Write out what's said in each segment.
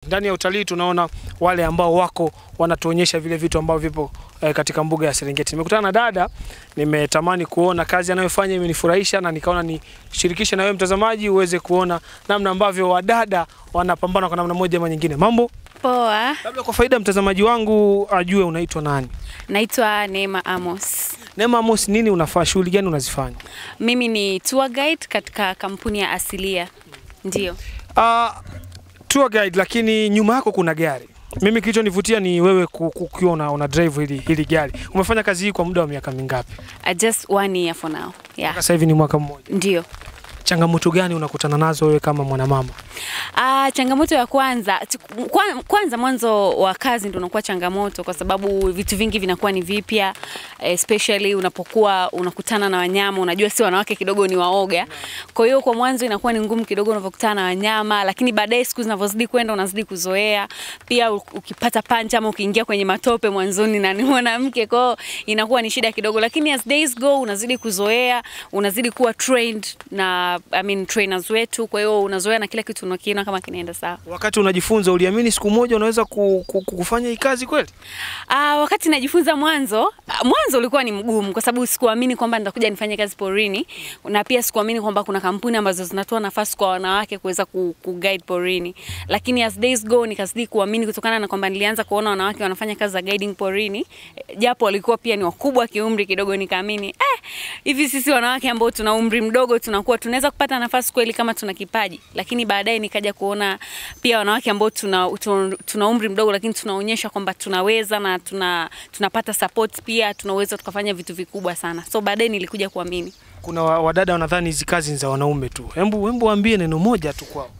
Ndani ya utalii tunaona wale ambao wako wanatuonyesha vile vitu ambavyo vipo eh, katika mbuga ya Serengeti. Nimekutana na dada, nimetamani kuona kazi anayofanya imenifurahisha, na nikaona nishirikishe na wewe mtazamaji uweze kuona namna ambavyo wadada wanapambana kwa namna moja ama nyingine. Mambo, Poa, labda kwa faida ya mtazamaji wangu ajue unaitwa nani? naitwa Neema Amos. Neema Amos, nini unafanya, shughuli gani unazifanya? Mimi ni tour guide katika kampuni ya Asilia. Ndio. Uh, tour guide, lakini nyuma yako kuna gari. Mimi kilichonivutia ni wewe ku- ku- ukiwa una, una drive hili, hili gari. Umefanya kazi hii kwa muda wa miaka mingapi? Uh, just one year for now. Yeah. Sasa hivi ni mwaka mmoja. Ndio. Changamoto gani unakutana nazo wewe kama mwanamama? Ah, changamoto ya kwanza ch- kwa- kwanza mwanzo wa kazi ndio unakuwa changamoto kwa sababu vitu vingi vinakuwa ni vipya especially unapokuwa unakutana na wanyama unajua si wanawake kidogo ni waoga kwa hiyo kwa mwanzo inakuwa ni ngumu kidogo unapokutana na wanyama lakini baadaye siku zinavyozidi kwenda unazidi kuzoea pia u- ukipata pancha ama ukiingia kwenye matope mwanzoni na ni mwanamke kwa hiyo inakuwa ni shida kidogo lakini as days go unazidi kuzoea unazidi kuwa trained na I mean, trainers wetu kwa hiyo unazoea na kila kitu unakiona kama kinaenda sawa Wakati unajifunza uliamini siku moja unaweza ku, ku, ku, kufanya hii kazi kweli? Ah, wakati najifunza mwanzo, ah, mwanzo ulikuwa ni mgumu kwa sababu sikuamini kwamba nitakuja nifanye kazi porini na pia sikuamini kwamba kuna kampuni ambazo zinatoa nafasi kwa wanawake kuweza ku, ku guide porini. Lakini as days go nikazidi kuamini kutokana na kwamba nilianza kuona wanawake wanafanya kazi za guiding porini, eh, japo walikuwa pia ni wakubwa kiumri kidogo, nikaamini eh, hivi sisi wanawake ambao tuna umri mdogo tunakuwa tunaweza kupata nafasi kweli kama tuna kipaji. Lakini baadaye nikaja kuona pia wanawake ambao tuna, tuna, tuna umri mdogo lakini tunaonyesha kwamba tunaweza na tuna, tunapata support pia tunaweza tukafanya vitu vikubwa sana. So baadaye nilikuja kuamini. Kuna wa- wadada wanadhani hizi kazi ni za wanaume tu. Hembu hembu waambie neno moja tu kwao.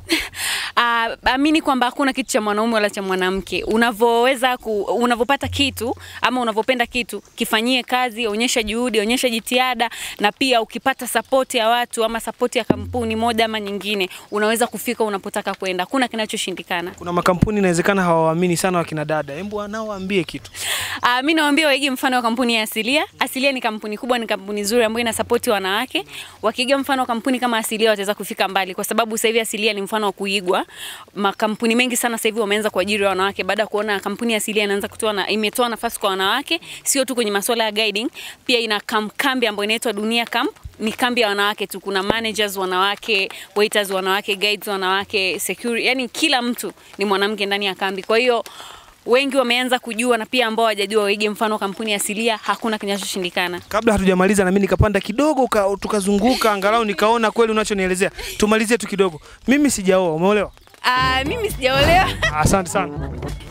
Uh, amini kwamba hakuna kitu cha mwanaume wala cha mwanamke. Unavoweza ku, unavopata kitu ama unavopenda kitu, kifanyie kazi, onyesha juhudi, onyesha jitihada, na pia ukipata support ya watu ama support ya kampuni moja ama nyingine, unaweza kufika unapotaka kwenda. Hakuna kinachoshindikana. Kuna makampuni inawezekana hawawaamini sana wakina dada. Hembu nao waambie kitu. Uh, mi nawaambia waige mfano wa kampuni ya Asilia. Asilia ni kampuni kubwa, ni kampuni nzuri ambayo inasapoti wanawake. Wakiiga mfano wa kampuni kama Asilia wataweza kufika mbali, kwa sababu sasa hivi Asilia ni mfano wa kuigwa. Makampuni mengi sana sasa hivi wameanza kuajiri wanawake baada ya kuona kampuni ya Asilia inaanza kutoa na imetoa nafasi kwa wanawake, sio tu kwenye masuala ya guiding, pia ina kam, kambi ambayo inaitwa Dunia Camp ni kambi ya wanawake tu. Kuna managers wanawake, waiters wanawake, guides wanawake, security, yani kila mtu ni mwanamke ndani ya kambi. Kwa hiyo wengi wameanza kujua na pia ambao hawajajua waige mfano kampuni asilia, hakuna kinachoshindikana. Kabla hatujamaliza na mimi nikapanda kidogo ka, tukazunguka angalau nikaona kweli unachonielezea. Tumalizie tu kidogo. Mimi sijaoa, umeolewa? Uh, mimi sijaolewa. Asante sana.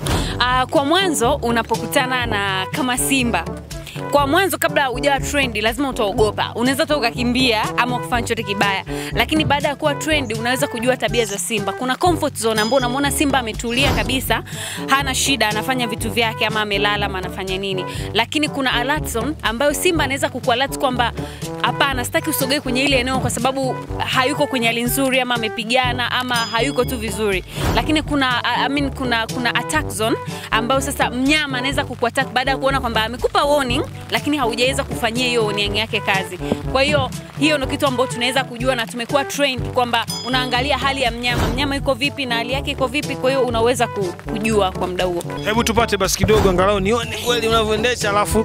Uh, kwa mwanzo unapokutana na kama simba kwa mwanzo kabla hujawa trendi lazima utaogopa unaweza hata ukakimbia ama kufanya chochote kibaya lakini baada ya kuwa trendi unaweza kujua tabia za simba kuna comfort zone ambao unamwona simba ametulia kabisa hana shida anafanya vitu vyake ama amelala ama anafanya nini lakini kuna alert zone ambayo simba anaweza kukualert kwamba hapana sitaki usogee kwenye ile eneo kwa sababu hayuko kwenye hali nzuri ama amepigana ama hayuko tu vizuri lakini kuna I mean, kuna kuna attack zone ambayo sasa mnyama anaweza kukuattack baada ya kuona kwamba amekupa warning lakini haujaweza kufanyia hiyo warning yake kazi kwa hiyo hiyo ndio kitu ambacho tunaweza kujua na tumekuwa trained kwamba unaangalia hali ya mnyama mnyama iko vipi na hali yake iko vipi kwa hiyo unaweza ku- kujua kwa muda huo Hebu tupate basi kidogo angalau nione kweli unavyoendesha alafu